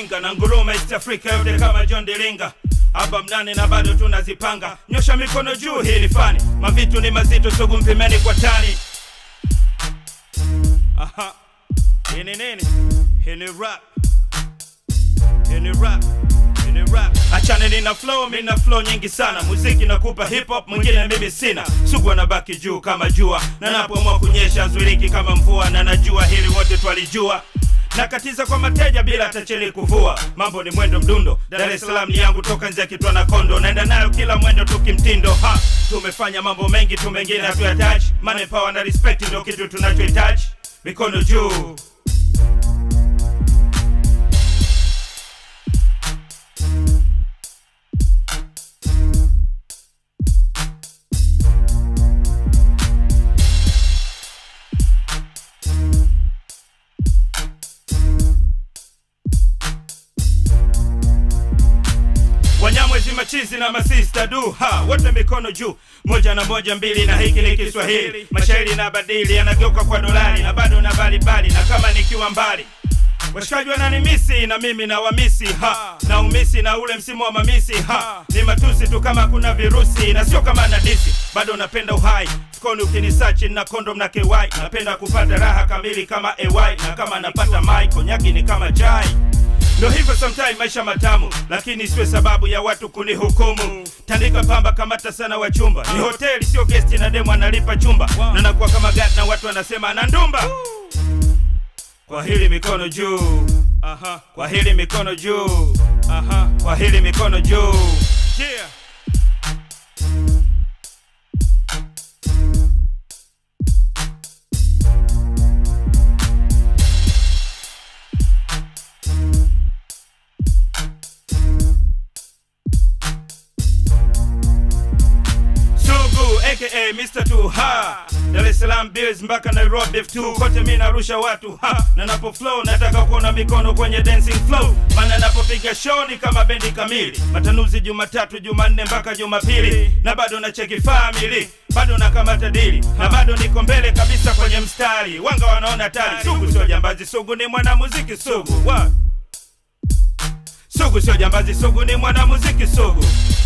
Iringa na nguruma East Africa yote kama John Dilinga hapa mnane na bado tunazipanga. Nyosha mikono juu, hii ni fani. Mavitu ni mazito, sugu mpimeni kwa tani. Aha, hii ni nini? Hii ni rap, hii ni rap, hii ni rap. Achane nina flow, mimi na flow nyingi sana. Muziki nakupa hip hop, mwingine mimi sina. Sugu anabaki juu kama jua, na napoamua kunyesha zuiliki kama mvua, na najua hili wote twalijua nakatiza kwa mateja bila tacheli kuvua. Mambo ni mwendo mdundo, Dar es Salaam ni yangu toka nje ya kitwa na kondo, naenda nayo kila mwendo tukimtindo. Ha, tumefanya mambo mengi tu, mengine hatuyataji. Money, power na respect ndio kitu tunachohitaji. Mikono juu. Wanyamwezi machizi na masista du ha wote mikono juu, moja na moja mbili, na hiki ni Kiswahili. Mashairi na badili yanageuka kwa dolari, na bado na balibali, na kama nikiwa mbali Washikaji wananimisi na mimi na wamisi ha na umisi na ule msimu wa mamisi ha ni matusi tu kama kuna virusi na sio kama nadisi, bado napenda uhai fukoni ukinisachi na kondom na KY napenda kupata raha kamili kama AY na kama napata mai konyaki ni kama chai Ndo hivyo sometime maisha matamu, lakini siwe sababu ya watu kunihukumu. Tandika pamba, kamata sana wachumba. Ni hoteli sio gesti, na demu analipa chumba, na nakuwa kama gati na watu wanasema ana ndumba. Kwa hili mikono juu, aha. Kwa hili mikono juu, aha. Kwa hili mikono juu, yeah. Sugu aka Mr. Tu ha Dar es Salaam Bills mpaka Nairobi F2 kote mi narusha watu ha na napo flow nataka kuona mikono kwenye dancing flow maana napopiga show ni kama bendi kamili matanuzi Jumatatu Jumanne mpaka Jumapili na bado na cheki family bado na kamata dili na bado niko mbele kabisa kwenye mstari wanga wanaona tari Sugu sio jambazi Sugu ni mwanamuziki Sugu What? Sugu sio jambazi Sugu ni mwanamuziki Sugu